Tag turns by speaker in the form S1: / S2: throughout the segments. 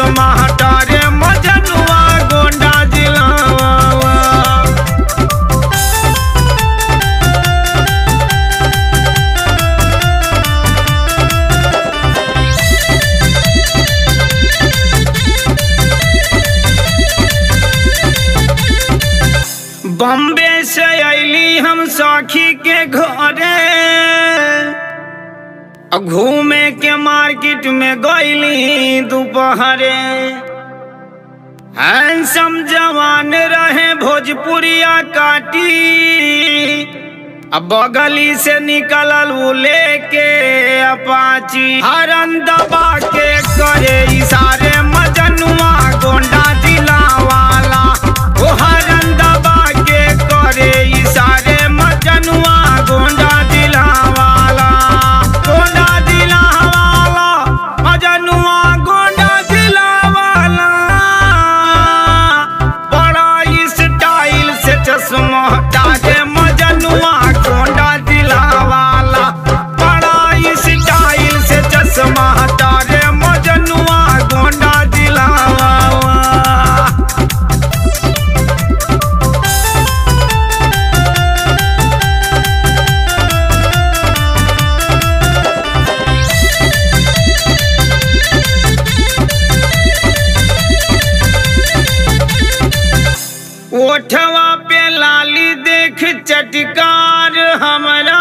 S1: चश्मा हटा रे मजनुआ गोंडा जिला बम्बे से अली हम सखी के घरे आ घूमे के मार्केट में गईली दोपहरे हैंसम जवान रहे भोजपुरिया काटी अब बगली से निकलल उ लेके अपाची हरन दबा के करे इशारे मजनुआ गोंडा जिला वाला ओ हरन दबा के करे इशारे मजनुआ गोंडा जिला वाला गोंडा जिला वाला मजनुआ गोंडा जिला वाला बड़ा स्टाइल से चश्मा हटा के मजनुआ गोंडा जिला वाला बड़ा स्टाइल से चश्मा हटा के मजनुआ गोंडा जिला वाला ओठवा पे लाली देख चटकार हमरा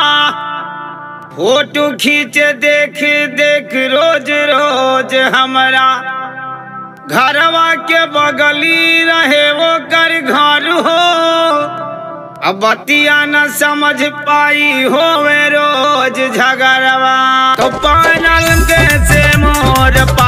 S1: फोटो खींच देख देख रोज रोज हमरा घरवा के बगली रहे वो कर घर हो अब बतिया न समझ पाई होवे रोज झगड़वा तो पैनल कैसे मोर पा